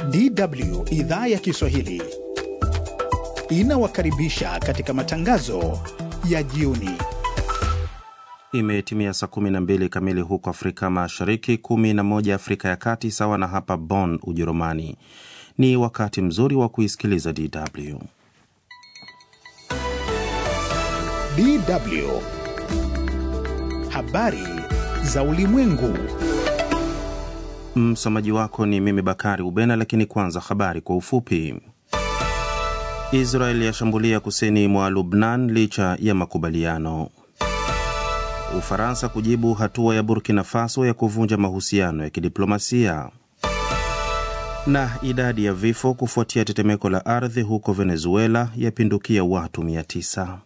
DW idhaa ya Kiswahili inawakaribisha katika matangazo ya jioni. Imetimia saa 12 kamili huko Afrika Mashariki, 11 Afrika ya Kati, sawa na hapa Bonn, Ujerumani. Ni wakati mzuri wa kuisikiliza DW. DW habari za ulimwengu. Msomaji wako ni mimi Bakari Ubena, lakini kwanza habari kwa ufupi. Israel yashambulia kusini mwa Lubnan licha ya makubaliano. Ufaransa kujibu hatua ya Burkina Faso ya kuvunja mahusiano ya kidiplomasia. Na idadi ya vifo kufuatia tetemeko la ardhi huko Venezuela yapindukia watu 900.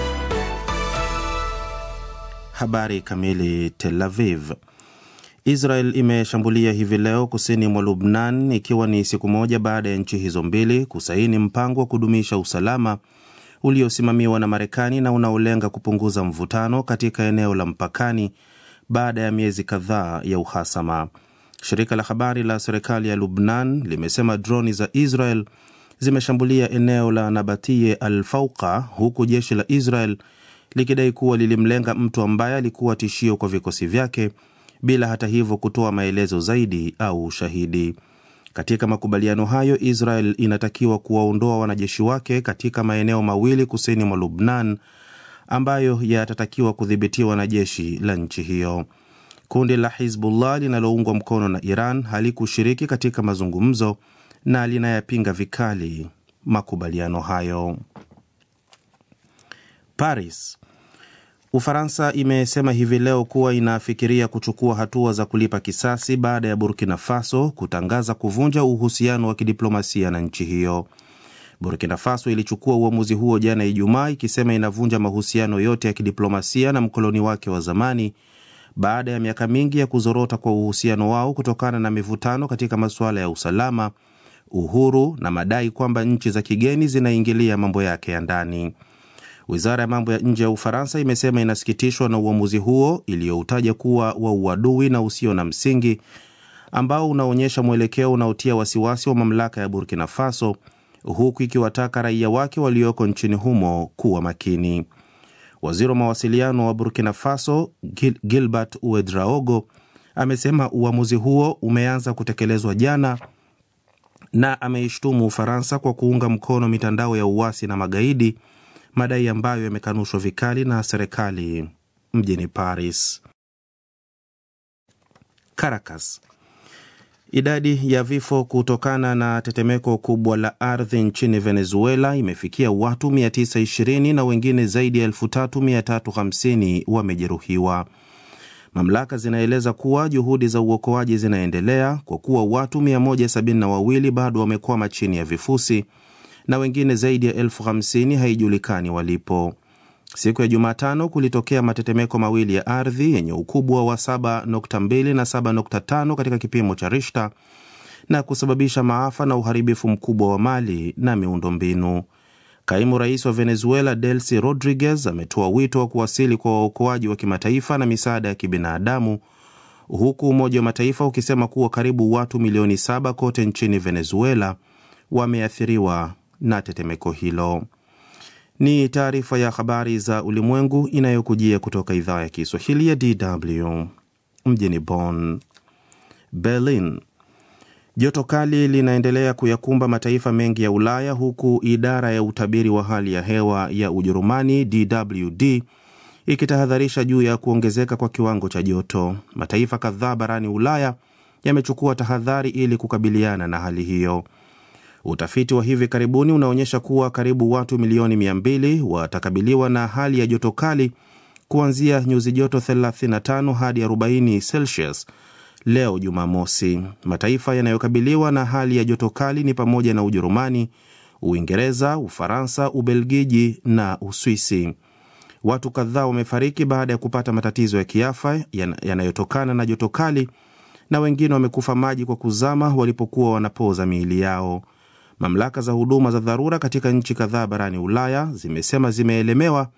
Habari kamili. Tel Aviv. Israel imeshambulia hivi leo kusini mwa Lubnan ikiwa ni siku moja baada ya nchi hizo mbili kusaini mpango wa kudumisha usalama uliosimamiwa na Marekani na unaolenga kupunguza mvutano katika eneo la mpakani baada ya miezi kadhaa ya uhasama. Shirika la habari la serikali ya Lubnan limesema droni za Israel zimeshambulia eneo la Nabatiye al Fauqa, huku jeshi la Israel likidai kuwa lilimlenga mtu ambaye alikuwa tishio kwa vikosi vyake bila hata hivyo kutoa maelezo zaidi au ushahidi. Katika makubaliano hayo, Israel inatakiwa kuwaondoa wanajeshi wake katika maeneo mawili kusini mwa Lubnan ambayo yatatakiwa kudhibitiwa na jeshi la nchi hiyo. Kundi la Hizbullah linaloungwa mkono na Iran halikushiriki katika mazungumzo na linayapinga vikali makubaliano hayo. Paris. Ufaransa imesema hivi leo kuwa inafikiria kuchukua hatua za kulipa kisasi baada ya Burkina Faso kutangaza kuvunja uhusiano wa kidiplomasia na nchi hiyo. Burkina Faso ilichukua uamuzi huo jana Ijumaa, ikisema inavunja mahusiano yote ya kidiplomasia na mkoloni wake wa zamani baada ya miaka mingi ya kuzorota kwa uhusiano wao kutokana na mivutano katika masuala ya usalama, uhuru na madai kwamba nchi za kigeni zinaingilia mambo yake ya ndani. Wizara ya mambo ya nje ya Ufaransa imesema inasikitishwa na uamuzi huo iliyoutaja kuwa wa uadui na usio na msingi ambao unaonyesha mwelekeo unaotia wasiwasi wa mamlaka ya Burkina Faso, huku ikiwataka raia wake walioko nchini humo kuwa makini. Waziri wa mawasiliano wa Burkina Faso Gil Gilbert Uedraogo amesema uamuzi huo umeanza kutekelezwa jana na ameishtumu Ufaransa kwa kuunga mkono mitandao ya uasi na magaidi madai ambayo yamekanushwa vikali na serikali mjini Paris. Caracas. Idadi ya vifo kutokana na tetemeko kubwa la ardhi nchini Venezuela imefikia watu 920 na wengine zaidi ya 3350 wamejeruhiwa. Mamlaka zinaeleza kuwa juhudi za uokoaji zinaendelea kwa kuwa watu 172 bado wamekwama chini ya vifusi na wengine zaidi ya elfu hamsini haijulikani walipo. Siku ya Jumatano kulitokea matetemeko mawili ya ardhi yenye ukubwa wa 7.2 na 7.5 katika kipimo cha Richter na kusababisha maafa na uharibifu mkubwa wa mali na miundombinu. Kaimu rais wa Venezuela Delcy Rodriguez ametoa wito wa kuwasili kwa waokoaji wa kimataifa na misaada ya kibinadamu, huku Umoja wa Mataifa ukisema kuwa karibu watu milioni saba kote nchini Venezuela wameathiriwa na tetemeko hilo. Ni taarifa ya habari za ulimwengu inayokujia kutoka idhaa ya Kiswahili ya DW mjini Bonn. Berlin. Joto kali linaendelea kuyakumba mataifa mengi ya Ulaya huku idara ya utabiri wa hali ya hewa ya Ujerumani DWD ikitahadharisha juu ya kuongezeka kwa kiwango cha joto. Mataifa kadhaa barani Ulaya yamechukua tahadhari ili kukabiliana na hali hiyo. Utafiti wa hivi karibuni unaonyesha kuwa karibu watu milioni 200 watakabiliwa na hali ya joto kali kuanzia nyuzi joto 35 hadi 40 Celsius leo Jumamosi. Mataifa yanayokabiliwa na hali ya joto kali ni pamoja na Ujerumani, Uingereza, Ufaransa, Ubelgiji na Uswisi. Watu kadhaa wamefariki baada ya kupata matatizo ya kiafya yanayotokana na joto kali na wengine wamekufa maji kwa kuzama walipokuwa wanapoza miili yao. Mamlaka za huduma za dharura katika nchi kadhaa barani Ulaya zimesema zimeelemewa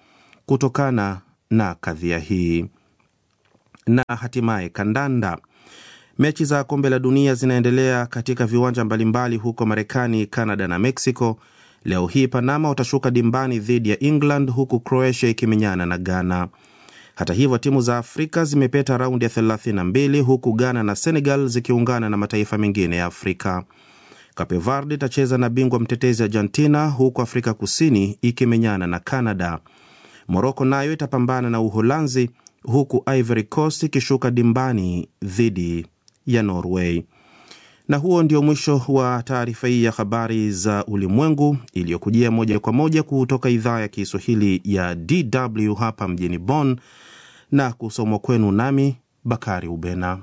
kutokana na kadhia hii. Na hatimaye kandanda. Mechi za kombe la dunia zinaendelea katika viwanja mbalimbali huko Marekani, Canada na Mexico. Leo hii Panama watashuka dimbani dhidi ya England huku Croatia ikimenyana na Ghana. Hata hivyo timu za Afrika zimepeta raundi ya 32 huku Ghana na Senegal zikiungana na mataifa mengine ya Afrika. Cape Verde itacheza na bingwa mtetezi Argentina, huku Afrika Kusini ikimenyana na Canada. Moroko nayo itapambana na Uholanzi, huku Ivory Coast ikishuka dimbani dhidi ya Norway. Na huo ndio mwisho wa taarifa hii ya habari za ulimwengu iliyokujia moja kwa moja kutoka idhaa ya Kiswahili ya DW hapa mjini Bonn na kusomwa kwenu nami Bakari Ubena.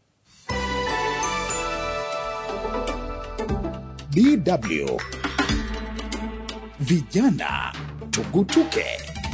DW Vijana Tugutuke.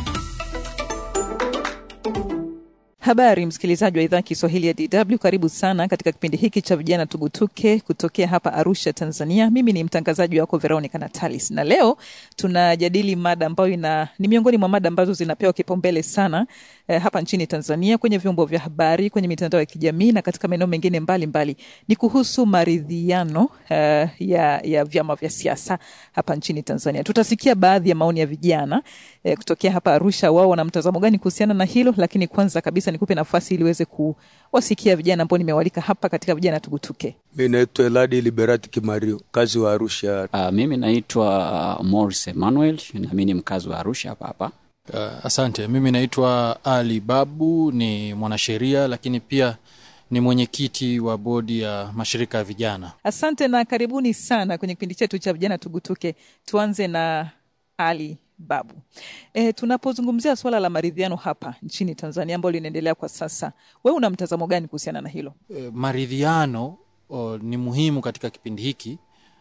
Habari msikilizaji wa idhaa ya Kiswahili ya DW, karibu sana katika kipindi hiki cha vijana tugutuke kutokea hapa Arusha, Tanzania. Mimi ni mtangazaji wako Veronica Natalis, na leo tunajadili mada ambayo ina ni miongoni mwa mada ambazo zinapewa kipaumbele sana eh, hapa nchini Tanzania kwenye vyombo vya habari, kwenye mitandao ya kijamii na katika maeneo mengine mbalimbali. Ni kuhusu maridhiano eh, ya, ya vyama vya siasa hapa nchini Tanzania. Tutasikia baadhi ya maoni ya vijana eh, kutokea hapa Arusha, wao wana mtazamo gani kuhusiana na hilo, lakini kwanza kabisa nikupe nafasi ili uweze kuwasikia vijana ambao nimewalika hapa katika vijana tugutuke. Mi naitwa Eladi Liberati Kimario, mkazi wa Arusha. Uh, mimi naitwa uh, Morris Emmanuel na mi ni mkazi wa Arusha hapa hapa. Uh, asante. Mimi naitwa Ali Babu, ni mwanasheria lakini pia ni mwenyekiti wa bodi ya mashirika ya vijana. Asante na karibuni sana kwenye kipindi chetu cha vijana tugutuke. Tuanze na Ali Babu. E, tunapozungumzia suala la maridhiano hapa nchini Tanzania ambalo linaendelea kwa sasa, wewe una mtazamo gani kuhusiana na hilo? E, maridhiano o, ni muhimu katika kipindi hiki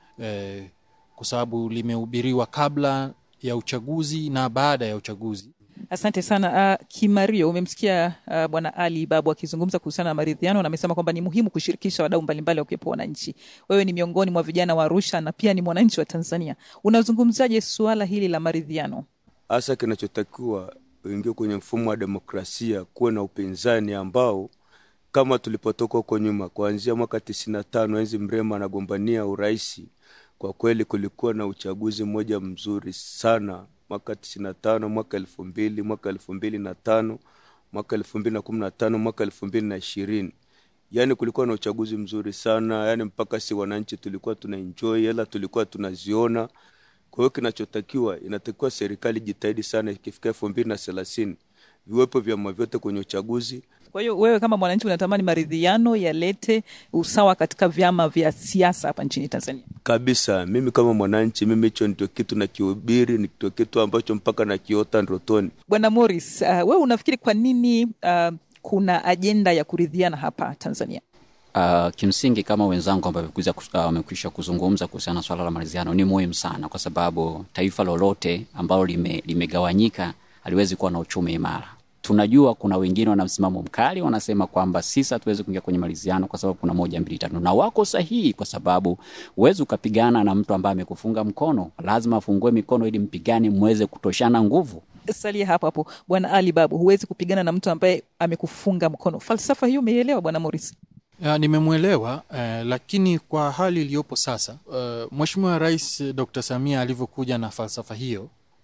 e, kwa sababu limehubiriwa kabla ya uchaguzi na baada ya uchaguzi. Asante sana uh, Kimario, umemsikia uh, bwana Ali Babu akizungumza kuhusiana na maridhiano na amesema kwamba ni muhimu kushirikisha wadau mbalimbali wakiwepo wananchi. Wewe ni miongoni mwa vijana wa Arusha na pia ni mwananchi wa Tanzania, unazungumzaje suala hili la maridhiano? Hasa kinachotakiwa uingie kwenye mfumo wa demokrasia, kuwe na upinzani ambao kama tulipotoka huko nyuma, kuanzia mwaka tisini na tano enzi Mrema anagombania urais, kwa kweli kulikuwa na uchaguzi mmoja mzuri sana mwaka tisini na tano mwaka elfu mbili mwaka elfu mbili na tano mwaka elfu mbili na kumi na tano mwaka elfu mbili na ishirini yaani kulikuwa na uchaguzi mzuri sana yaani mpaka si wananchi tulikuwa tuna enjoy hela tulikuwa tunaziona kwa hiyo kinachotakiwa inatakiwa serikali jitahidi sana ikifika elfu mbili na thelathini viwepo vyama vyote kwenye uchaguzi Kwa hiyo wewe kama mwananchi unatamani maridhiano yalete usawa katika vyama vya siasa hapa nchini Tanzania? kabisa mimi kama mwananchi mimi hicho ndio kitu nakihubiri ndio kitu ambacho mpaka nakiota ndotoni Bwana Morris, uh, wewe unafikiri kwa nini uh, kuna ajenda ya kuridhiana hapa Tanzania? Uh, kimsingi kama wenzangu ambao wamekuja kus- uh, wamekwisha kuzungumza kuhusiana na swala la maridhiano ni muhimu sana, kwa sababu taifa lolote ambalo lime, limegawanyika haliwezi kuwa na uchumi imara. Tunajua kuna wengine wana msimamo mkali, wanasema kwamba sisi hatuwezi kuingia kwenye maridhiano kwa sababu kuna moja mbili tatu, na wako sahihi, kwa sababu huwezi ukapigana na mtu ambaye amekufunga mkono. Lazima afungue mikono ili mpigane, mweze kutoshana nguvu. Salia hapo hapo, Bwana Ali Babu, huwezi kupigana na mtu ambaye amekufunga mkono. Falsafa hiyo umeielewa, Bwana Morris? Ya, nimemwelewa eh, lakini kwa hali iliyopo sasa eh, Mheshimiwa Rais eh, Dr. Samia alivyokuja na falsafa hiyo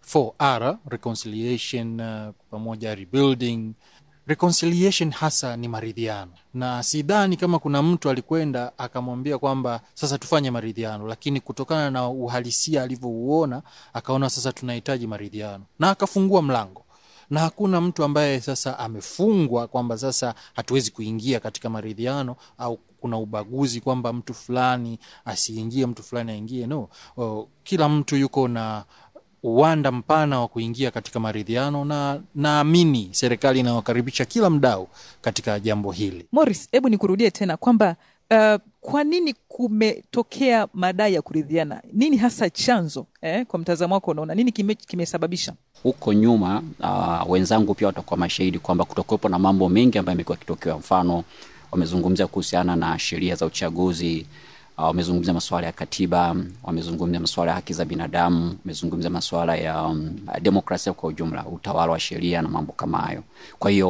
4R reconciliation uh, pamoja rebuilding reconciliation hasa ni maridhiano, na sidhani kama kuna mtu alikwenda akamwambia kwamba sasa tufanye maridhiano, lakini kutokana na uhalisia alivyouona akaona sasa tunahitaji maridhiano na akafungua mlango na hakuna mtu ambaye sasa amefungwa kwamba sasa hatuwezi kuingia katika maridhiano au kuna ubaguzi kwamba mtu fulani asiingie mtu fulani aingie. No, o, kila mtu yuko na uwanda mpana wa kuingia katika maridhiano, na naamini serikali inawakaribisha kila mdau katika jambo hili. Morris, hebu nikurudie tena kwamba uh, kwa nini kumetokea madai ya kuridhiana? Nini hasa chanzo eh? Kwa mtazamo wako unaona nini kime, kimesababisha? huko nyuma uh, wenzangu pia watakuwa mashahidi kwamba kutokuwepo na mambo mengi ambayo yamekuwa yakitokea. Mfano, wamezungumzia kuhusiana na sheria za uchaguzi uh, wamezungumzia masuala ya katiba, wamezungumzia masuala ya haki za binadamu, wamezungumzia masuala ya um, demokrasia kwa ujumla, utawala wa sheria na mambo kama hayo. Kwa hiyo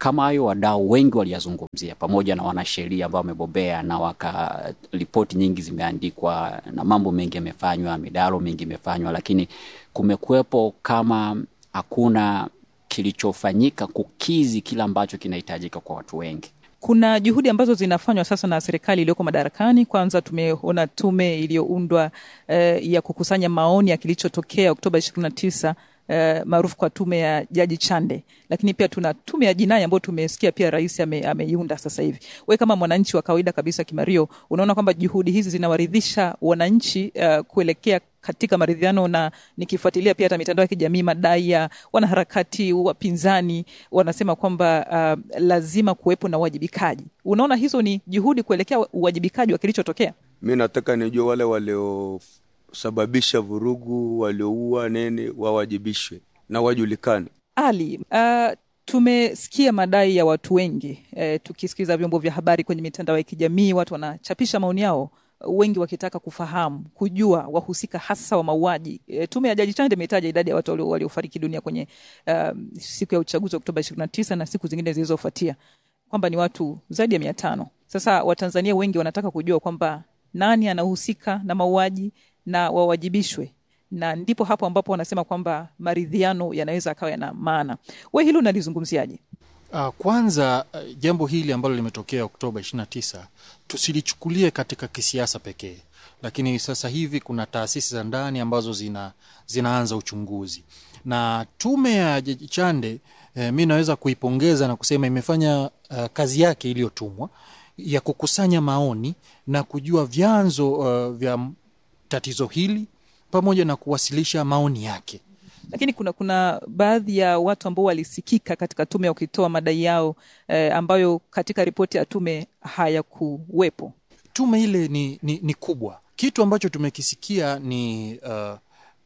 kama hayo wadau wengi waliyazungumzia, pamoja na wanasheria ambao wamebobea na waka ripoti nyingi zimeandikwa na mambo mengi yamefanywa, midaro mingi imefanywa, lakini kumekuwepo kama hakuna kilichofanyika kukizi kile ambacho kinahitajika kwa watu wengi. Kuna juhudi ambazo zinafanywa sasa na serikali iliyoko madarakani. Kwanza tumeona tume iliyoundwa eh, ya kukusanya maoni ya kilichotokea Oktoba ishirini na tisa eh, maarufu kwa tume ya Jaji Chande, lakini pia tuna tume ya jinai ambayo tumesikia pia rais ame, ameiunda sasa hivi. We kama mwananchi wa kawaida kabisa Kimario, unaona kwamba juhudi hizi zinawaridhisha wananchi uh, kuelekea katika maridhiano, na nikifuatilia pia hata mitandao ya kijamii, madai ya wanaharakati wapinzani wanasema kwamba uh, lazima kuwepo na uwajibikaji. Unaona hizo ni juhudi kuelekea uwajibikaji wa kilichotokea? Mi nataka nijue wale waliosababisha vurugu, walioua nini, wawajibishwe na wajulikane. Ali, uh, tumesikia madai ya watu wengi eh, tukisikiza vyombo vya habari kwenye mitandao ya kijamii, watu wanachapisha maoni yao wengi wakitaka kufahamu kujua wahusika hasa wa mauaji. E, tume ya Jaji Chande imetaja idadi ya watu waliofariki dunia kwenye uh, siku ya uchaguzi wa Oktoba ishirini na tisa na siku zingine zilizofuatia kwamba ni watu zaidi ya mia tano. Sasa Watanzania wengi wanataka kujua kwamba nani anahusika na mauaji na wawajibishwe, na ndipo hapo ambapo wanasema kwamba maridhiano yanaweza akawa yana maana. We hilo unalizungumziaje? Uh, kwanza uh, jambo hili ambalo limetokea Oktoba 29 tusilichukulie katika kisiasa pekee, lakini sasa hivi kuna taasisi za ndani ambazo zina, zinaanza uchunguzi na tume ya Jaji Chande eh, mi naweza kuipongeza na kusema imefanya uh, kazi yake iliyotumwa ya kukusanya maoni na kujua vyanzo uh, vya tatizo hili pamoja na kuwasilisha maoni yake lakini kuna kuna baadhi ya watu ambao walisikika katika tume wakitoa madai yao eh, ambayo katika ripoti ya tume hayakuwepo. Tume ile ni, ni, ni kubwa. Kitu ambacho tumekisikia ni, uh,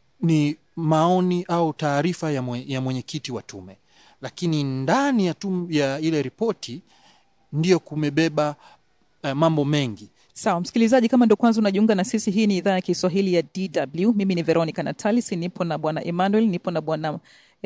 ni maoni au taarifa ya, mwe, ya mwenyekiti wa tume, lakini ndani ya, tum, ya ile ripoti ndiyo kumebeba uh, mambo mengi Sawa msikilizaji, kama ndo kwanza unajiunga na sisi, hii ni idhaa ya Kiswahili ya DW. Mimi ni Veronica Natalis, nipo na bwana Emmanuel, nipo na bwana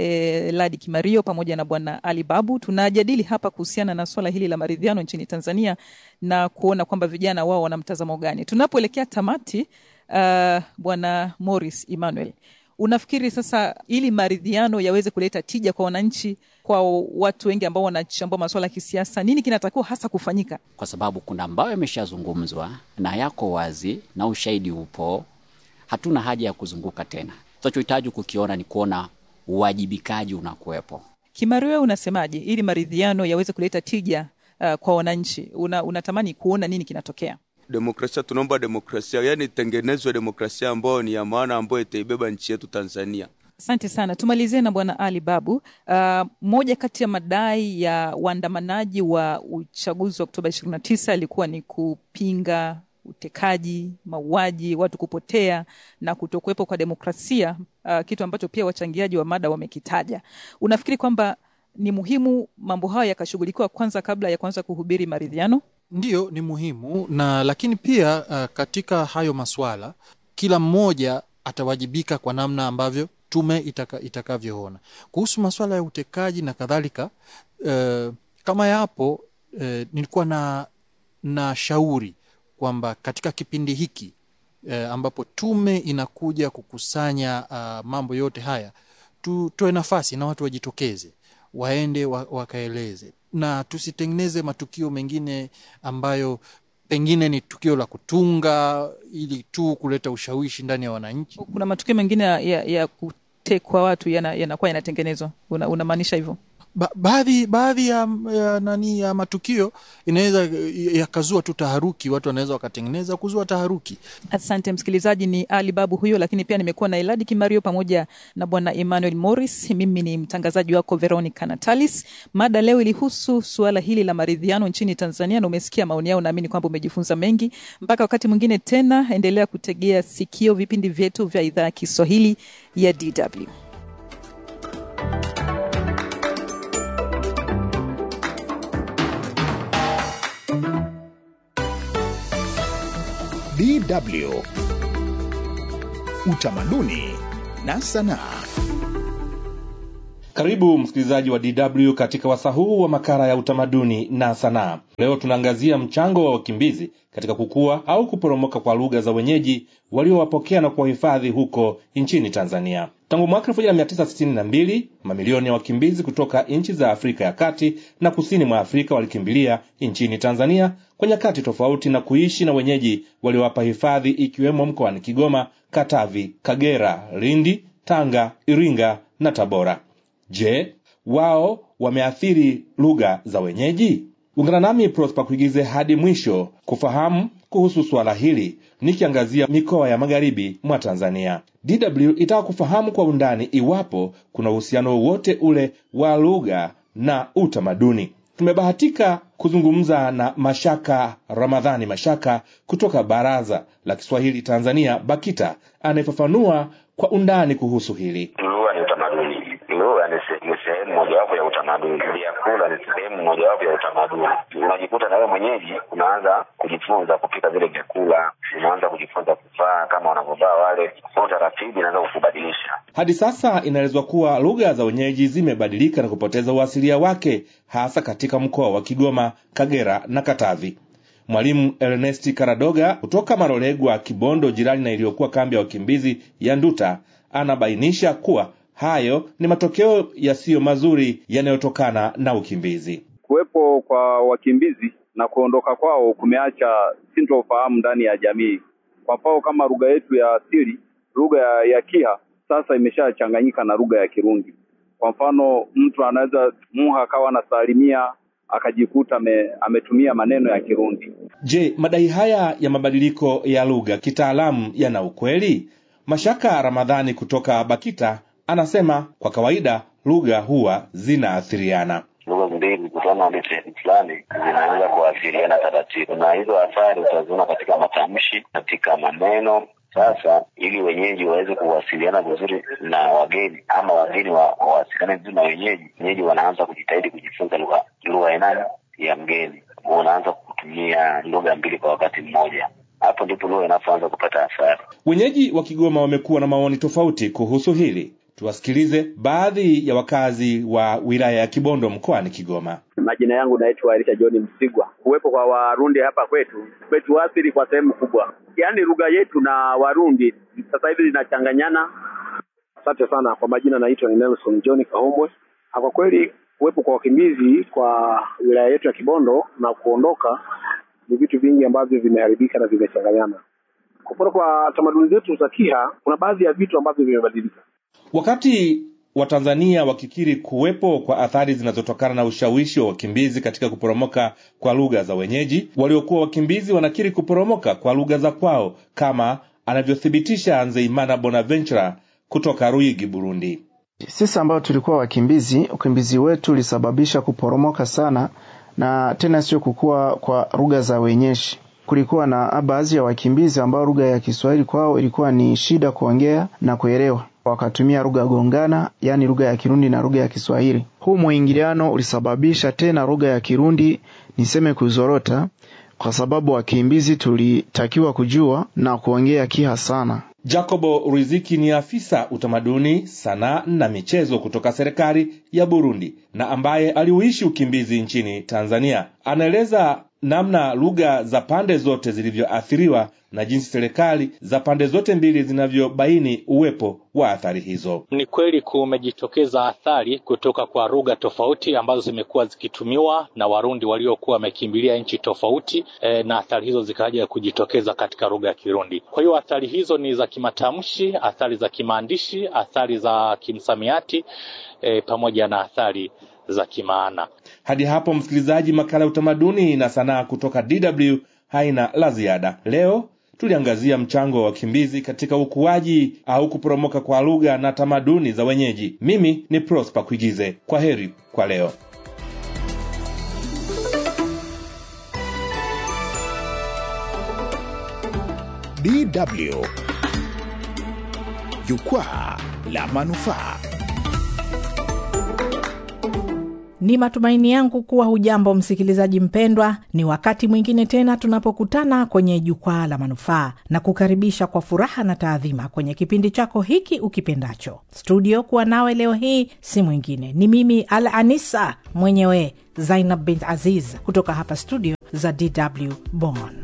e, Ladi Kimario pamoja na bwana Ali Babu. Tunajadili hapa kuhusiana na swala hili la maridhiano nchini Tanzania na kuona kwamba vijana wao wana mtazamo gani. Tunapoelekea tamati, uh, bwana Morris Emmanuel, unafikiri sasa ili maridhiano yaweze kuleta tija kwa wananchi, kwa watu wengi ambao wanachambua masuala ya kisiasa, nini kinatakiwa hasa kufanyika? Kwa sababu kuna ambayo yameshazungumzwa na yako wazi na ushahidi upo, hatuna haja ya kuzunguka tena. Tunachohitaji kukiona ni kuona uwajibikaji unakuwepo. Kimario, unasemaje ili maridhiano yaweze kuleta tija uh, kwa wananchi? Una, unatamani kuona nini kinatokea? Demokrasia, tunaomba demokrasia, yani itengenezwe demokrasia ambayo ni ya maana, ambayo itaibeba nchi yetu Tanzania. Asante sana. Tumalizie na bwana Ali Babu. Uh, moja kati ya madai ya waandamanaji wa uchaguzi wa Oktoba ishirini na tisa ilikuwa ni kupinga utekaji, mauaji, watu kupotea na kutokuwepo kwa demokrasia, uh, kitu ambacho pia wachangiaji wa mada wamekitaja. Unafikiri kwamba ni muhimu mambo hayo yakashughulikiwa kwanza kabla ya kuanza kuhubiri maridhiano? Ndiyo, ni muhimu na lakini pia uh, katika hayo maswala kila mmoja atawajibika kwa namna ambavyo tume itaka, itakavyoona kuhusu maswala ya utekaji na kadhalika. Uh, kama yapo uh, nilikuwa na, na shauri kwamba katika kipindi hiki uh, ambapo tume inakuja kukusanya uh, mambo yote haya, tutoe nafasi na watu wajitokeze, waende wa, wakaeleze na tusitengeneze matukio mengine ambayo pengine ni tukio la kutunga ili tu kuleta ushawishi ndani ya wananchi. Kuna matukio mengine ya, ya kutekwa watu yanakuwa yana yanatengenezwa, unamaanisha hivyo? Ba, baadhi baadhi ya, ya nani ya matukio inaweza yakazua tu taharuki, watu wanaweza wakatengeneza kuzua taharuki. Asante msikilizaji, ni Ali Babu huyo, lakini pia nimekuwa na Eladi Kimario pamoja na bwana Emmanuel Morris. Mimi ni mtangazaji wako Veronica Natalis. Mada leo ilihusu suala hili la maridhiano nchini Tanzania, na umesikia maoni yao, naamini kwamba umejifunza mengi. Mpaka wakati mwingine tena, endelea kutegea sikio vipindi vyetu vya idhaa ya Kiswahili ya DW. DW Utamaduni na Sanaa. Karibu msikilizaji wa DW katika wasaa huu wa makala ya utamaduni na sanaa. Leo tunaangazia mchango wa wakimbizi katika kukua au kuporomoka kwa lugha za wenyeji waliowapokea na kuwahifadhi huko nchini Tanzania. Tangu mwaka 1962 mamilioni ya wakimbizi kutoka nchi za Afrika ya kati na kusini mwa Afrika walikimbilia nchini Tanzania kwa nyakati tofauti na kuishi na wenyeji waliowapa hifadhi, ikiwemo mkoani Kigoma, Katavi, Kagera, Lindi, Tanga, Iringa na Tabora. Je, wao wameathiri lugha za wenyeji? Ungana nami Prosper Kuigize hadi mwisho kufahamu kuhusu suala hili, nikiangazia mikoa ya magharibi mwa Tanzania. DW itaka kufahamu kwa undani iwapo kuna uhusiano wowote ule wa lugha na utamaduni. Tumebahatika kuzungumza na Mashaka Ramadhani Mashaka kutoka Baraza la Kiswahili Tanzania, BAKITA, anayefafanua kwa undani kuhusu hili. Lugha ni utamaduni. Lugha ni se- ni sehemu mojawapo ya utamaduni. Vyakula ni sehemu mojawapo ya utamaduni. Unajikuta na wewe mwenyeji unaanza kujifunza kupika vile vyakula, unaanza kujifunza kuvaa kama wanavyovaa wale, kwa taratibu inaanza kukubadilisha. Hadi sasa inaelezwa kuwa lugha za wenyeji zimebadilika na kupoteza uasilia wake hasa katika mkoa wa Kigoma, Kagera na Katavi. Mwalimu Ernesti Karadoga kutoka Marolegwa, Kibondo, jirani na iliyokuwa kambi ya wakimbizi ya Nduta, anabainisha kuwa hayo ni matokeo yasiyo mazuri yanayotokana na ukimbizi. Kuwepo kwa wakimbizi na kuondoka kwao kumeacha sintofahamu ndani ya jamii. Kwa mfano kama lugha yetu ya asili, lugha ya, ya Kiha sasa imeshachanganyika na lugha ya Kirundi. Kwa mfano mtu anaweza Muha akawa anasalimia akajikuta ame, ametumia maneno ya Kirundi. Je, madai haya ya mabadiliko ya lugha kitaalamu yana ukweli? Mashaka Ramadhani kutoka BAKITA anasema kwa kawaida lugha huwa zinaathiriana. lugha mbili kutana na sehemu fulani zinaanza kuathiriana taratibu, na hizo athari utaziona katika matamshi, katika maneno. Sasa ili wenyeji waweze kuwasiliana vizuri na wageni ama wageni wa- wawasiliane vizuri na wenyeji, wenyeji wanaanza kujitahidi kujifunza lugha lugha ya nani ya mgeni, wanaanza kutumia lugha mbili kwa wakati mmoja. Hapo ndipo lugha inapoanza kupata athari. Wenyeji wa Kigoma wamekuwa na maoni tofauti kuhusu hili. Tuwasikilize baadhi ya wakazi wa wilaya ya Kibondo mkoani Kigoma. Majina yangu naitwa Elisha John Msigwa. Kuwepo kwa Warundi hapa kwetu kwetu athiri kwa sehemu kubwa, yaani lugha yetu na Warundi sasa hivi zinachanganyana. Asante sana kwa majina, naitwa ni Nelson John Kaombwe. Kwa kweli kuwepo kwa wakimbizi kwa wilaya yetu ya Kibondo na kuondoka ni vitu vingi ambavyo vimeharibika na vimechanganyana. Kupona kwa tamaduni zetu za Kiha, kuna baadhi ya vitu ambavyo vimebadilika. Wakati Watanzania wakikiri kuwepo kwa athari zinazotokana na ushawishi wa wakimbizi katika kuporomoka kwa lugha za wenyeji, waliokuwa wakimbizi wanakiri kuporomoka kwa lugha za kwao, kama anavyothibitisha Nzeimana Bonaventura kutoka Ruyigi, Burundi. Sisi ambao tulikuwa wakimbizi, ukimbizi wetu ulisababisha kuporomoka sana, na tena sio kukua kwa lugha za wenyeji. Kulikuwa na baadhi ya wakimbizi ambao lugha ya Kiswahili kwao ilikuwa ni shida kuongea na kuelewa, wakatumia lugha gongana, yaani lugha ya Kirundi na lugha ya Kiswahili. Huu mwingiliano ulisababisha tena lugha ya Kirundi niseme kuzorota, kwa sababu wakimbizi tulitakiwa kujua na kuongea Kiha sana. Jacobo Riziki ni afisa utamaduni, sanaa na michezo kutoka serikali ya Burundi na ambaye aliuishi ukimbizi nchini Tanzania. Anaeleza namna lugha za pande zote zilivyoathiriwa na jinsi serikali za pande zote mbili zinavyobaini uwepo wa athari hizo. Ni kweli kumejitokeza athari kutoka kwa lugha tofauti ambazo zimekuwa zikitumiwa na Warundi waliokuwa wamekimbilia nchi tofauti e, na athari hizo zikaja kujitokeza katika lugha ya Kirundi. Kwa hiyo athari hizo ni za kimatamshi, athari za kimaandishi, athari za kimsamiati e, pamoja na athari za kimaana. Hadi hapo, msikilizaji, makala ya utamaduni na sanaa kutoka DW haina la ziada. Leo tuliangazia mchango wa wakimbizi katika ukuaji au kuporomoka kwa lugha na tamaduni za wenyeji. Mimi ni Prosper Kuigize. Kwa heri kwa leo. DW Jukwaa la Manufaa. Ni matumaini yangu kuwa hujambo msikilizaji mpendwa. Ni wakati mwingine tena tunapokutana kwenye jukwaa la manufaa na kukaribisha kwa furaha na taadhima kwenye kipindi chako hiki ukipendacho. Studio kuwa nawe leo hii si mwingine, ni mimi Al Anisa mwenyewe Zainab bint Aziz kutoka hapa studio za DW Bonn.